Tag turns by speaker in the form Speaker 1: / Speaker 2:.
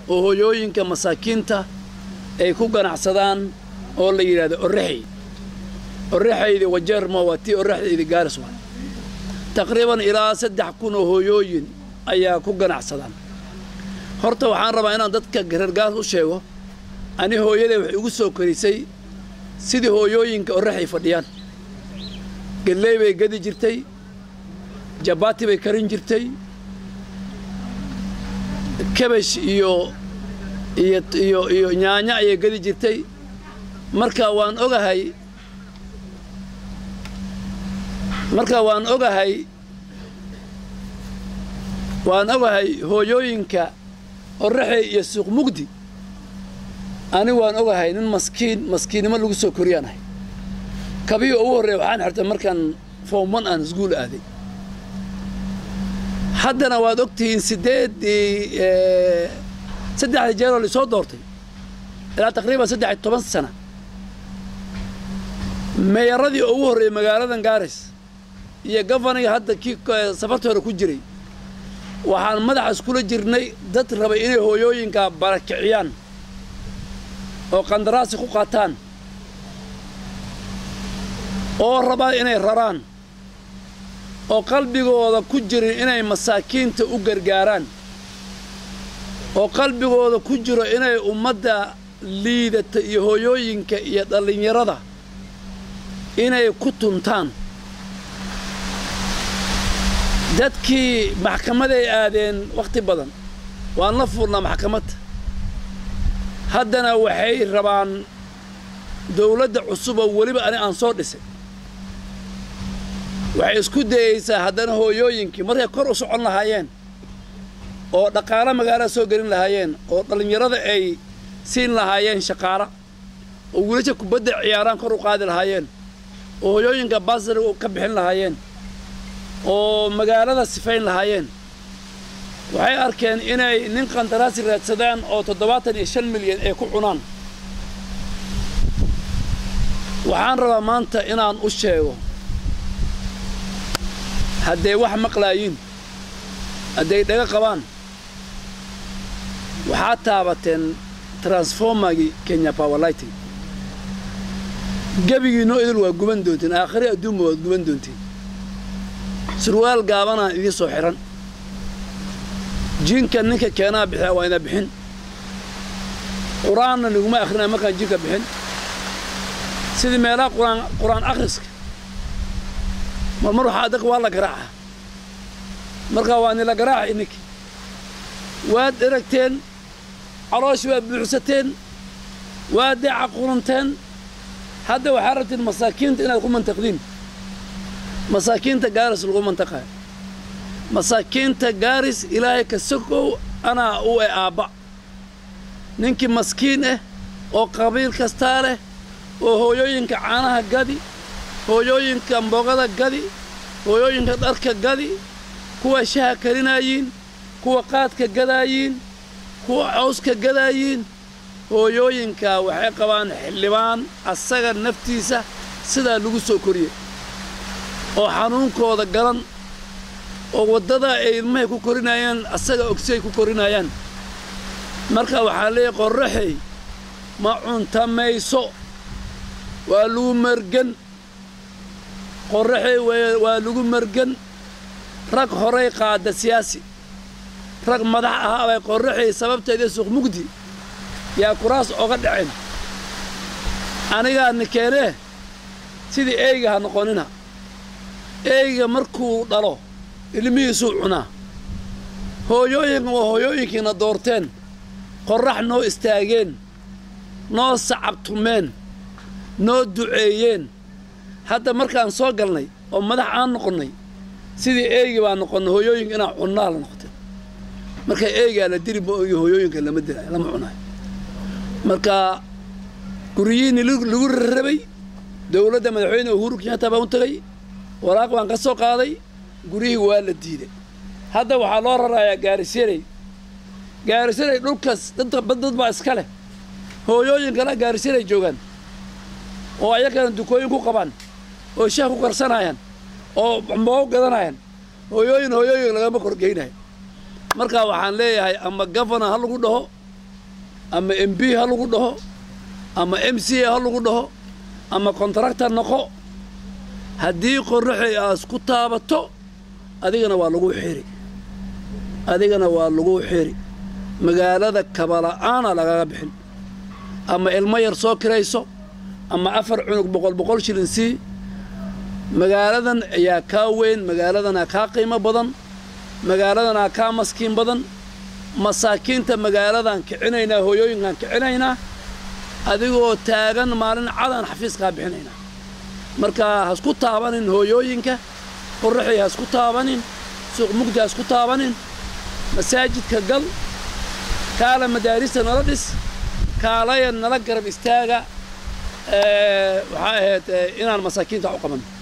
Speaker 1: oo hooyooyinka masaakiinta ay ku ganacsadaan oo la yidhahdo orraxey orraxaydi wajeerma waa tii orraxdaydi gaaris waa taqriiban ilaa saddex kun oo hooyooyin ayaa ku ganacsadaan horta waxaan rabaa inaan dadka reer gaaris u sheego ani hooyaday waxay igu soo korisay sidii hooyooyinka orraxay fadhiyaan gelley bay gadi jirtay jabaati bay karin jirtay kabash iyo iyo iyo iyo nyaanyo ayay gadi jirtay marka waan ogahay marka waan ogahay waan ogahay hooyooyinka orraxey iyo suuq mugdi ani waan ogahay nin maskiin maskiinnimo lagu soo koriyaan ahay kabihi ugu horreeya waxaan xirtay markaan foomman aan isguul aaday haddana waad og tihiin siddeeddii saddexdii jeeroo laisoo doortay ilaa taqriiban saddex iyo toban sana meeyaradii ugu horreeyey magaaladan gaaris iyo gofaniga hadda kii safarta hore ku jiray waxaan madaxa iskula jirnay dad rabay inay hooyooyinka barakiciyaan oo qandaraasi ku qaataan oo rabaa inay raraan oo qalbigooda ku jirin inay masaakiinta u gargaaraan oo qalbigooda ku jiro inay ummadda liidata iyo hooyooyinka iyo dhallinyarada inay ku tuntaan dadkii maxkamaday aadeen wakhti badan waan la fuulnaa maxkamadda haddana waxay rabaan dawladda cusub oo weliba ani aan soo dhisay waxay isku dayaysaa haddana hooyooyinkii markay kor u socon lahaayeen oo dhaqaalo magaalada soo gelin lahaayeen oo dhallinyarada ay siin lahaayeen shaqaala oo wiilasha kubadda ciyaaraan kor u qaadi lahaayeen oo hooyooyinka baasariga ka bixin lahaayeen oo magaalada sifayn lahaayeen waxay arkeen inay nin qandaraasi raadsadaan oo toddobaatan iyo shan milyan ay ku cunaan waxaan rabaa maanta inaan u sheego hadday wax maqlaayiin hadday dhaga qabaan waxaad taabateen transformagii kenya powerlighting gebigiinoo idil waa guban doontiin aakhiri adduunba waad guban doontiin surwaal gaabanaan idiin soo xidhan jinka ninka keenaa bixiya waa ina bixin qur-aanna niguma akrinaya markaan jinka bixin sidii meelaha quraan qur-aan akhriska marmar waxaa dadka waa la garaaca markaa waa nila garaaca ininki waad eragteen calooshi waad buuxsateen waad deeca qurunteen hadda waxaa rabtiin masaakiinta inaad ku mantaqdiin masaakiinta gaaris lagu mantaqayo masaakiinta gaaris ilaahay ka sokow anaa u e aabba ninkii maskiin ah oo qabiil kastaa leh oo hooyooyinka caanaha gadi hooyooyinka mbogada gadi hooyooyinka dharka gadi kuwa shaha karinaayiin kuwa qaadka gadaayiin kuwa cawska gadaayiin hooyooyinka waxay qabaan xildhibaan asaga naftiisa sidaa lagu soo koriyey oo xanuunkooda garan oo waddada ay ilmahay ku korinaayaan asaga ogsiay ku korinaayaan marka waxaa leeyahy qorraxey ma cuntamayso waa lagu margan qorraxey waa lagu margan rag horay qaada siyaasi rag madax ahaa bay qorraxey sababteeda suuq mugdi yaa kuraas oga dhaceen anigaa nikeenee sidii eyga ha noqonina eyga markuu dhalo ilmihiisuu cunaa hooyooyinka waa hooyooyinkiina doorteen qorrax noo istaageen noo sacabtumeen noo duceeyeen hadda markaan soo galnay oo madax aan noqonnay sidii eegi baa noqonnay hooyooyinka inaa cunnaa la noqotay marka eegaa la dili ma ogi hooyooyinka lama dilaayo lama cunaayo marka guryihiinni lagu rarrabay dawladda madaxweyne uhuru kenyatta baan u tegay waraaq baan ka soo qaaday guryihii waa la diiday hadda waxaa loo rarayaa gaarisyarey gaarisyarey dhulkaas dad dad baa iska leh hooyooyin kale gaarisyarey joogaan oo ayagana dukooyin ku qabaan oo shaah ku karsanaayaan oo mboogo gadanayaan hooyooyin hooyooyin lagama korgeynayo marka waxaan leeyahay ama gafana ha lagu dhaho ama m b ha lagu dhaho ama m c a ha lagu dhaho ama kontraktor noqo haddii qorraxay aas ku taabato adigana waa lagu xiri adigana waa lagu xiri magaalada kabala'aana lagaga bixin ama ilmo yar soo kirayso ama afar cunug boqol boqol shilin sii magaaladan ayaa kaa weyn magaaladanaa kaa qiimo badan magaaladanaa kaa maskiin badan masaakiinta magaaladan kicinaynaa hooyooyinkaan kicinaynaa adigoo taagan maalin cadan xafiiskaa bixinaynaa marka hasku taabanin hooyooyinka qorraxay hasku taabanin suuq mugdi hasku taabanin masaajidka gal kaala madaarista nala dhis kaalaya nala garab istaaga waxaa ahayd inaan masaakiinta u qabanno